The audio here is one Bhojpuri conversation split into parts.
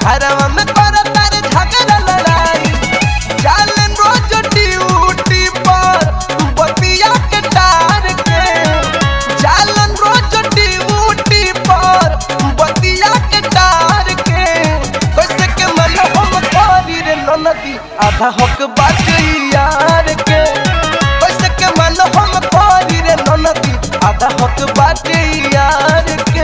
घरवा में कर तारे झगड़ा लड़ाई जालन रोज ड्यूटी पर बतिया के टार के जालन रोज ड्यूटी पर बतिया के टार के कैसे के मन हम करी रे ननदी आधा हक बाटे यार के कैसे के मन हम करी रे ननदी आधा हक बाटे यार के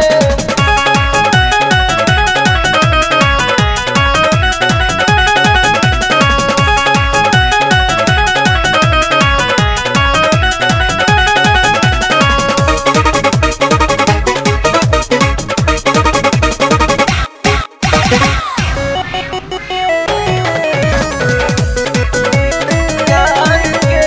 यार के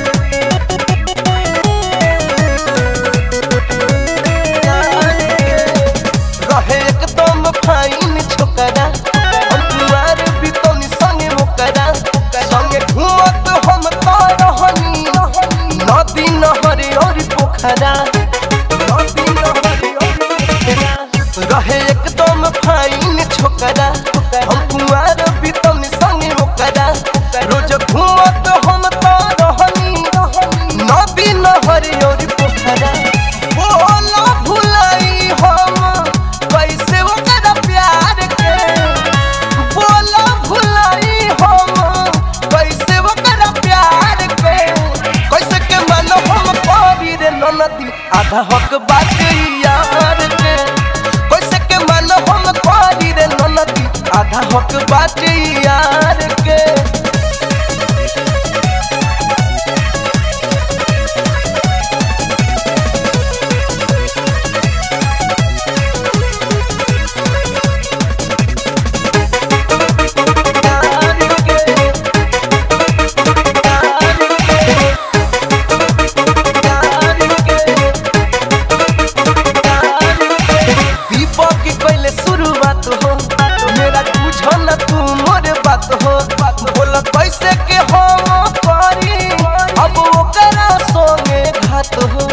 रहे एकदम फाइन छोकरा हम कुआर भी तो संगे मोकरा संगे घूमत हम तो रहनी नदी नहर और पोखरा नदी नहर और पोखरा रहे एकदम फाइन छोकरा हम कुआर भी तो संगे मोकरा रोज घूमत हम तो रहनी नदी नहर और पोखरा बोला भुलाई हम कैसे ओकरा प्यार के बोला भुलाई हम कैसे ओकरा प्यार के कैसे के मन हम करी रे ननदी आधा हक बाटे यार के कैसे के मन हम करी रे ननदी आधा हक बाटे यार के दीपक की पहले शुरुआत हो मेरा बुझो न तू मोर बात हो बोल कैसे के हम करी अब ओकरा संगे घात हो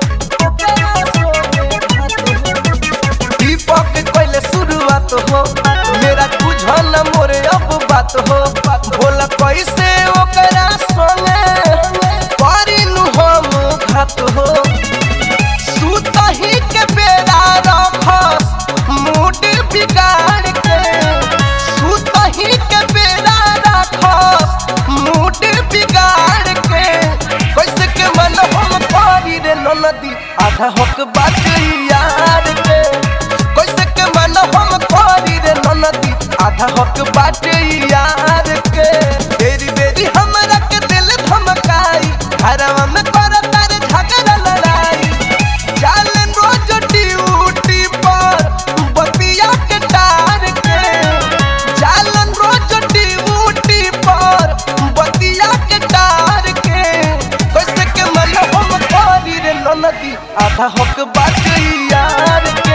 दीपक की पहले शुरुआत हो मेरा बुझो न मोर अब बात हो बोल कैसे ओकरा संगे करी नु हम घात हो सुतही के बेरा रखस मूड बिगाड़ के सुतही के बेरा रखस मूड बिगाड़ के कैसे के मन हम करी रे ननदी आधा हक बात यार के कैसे के मन हम करी रे ननदी आधा हक बात यार के तेरी बेरी हमरा के दिल धमकाई घरवा में कर तारे झगड़ा लड़ाई जालन रोज ड्यूटी पर बतिया के टार के जालन रोज ड्यूटी पर बतिया के टार के कैसे के मन हम करी रे ननदी आधा हक बात यार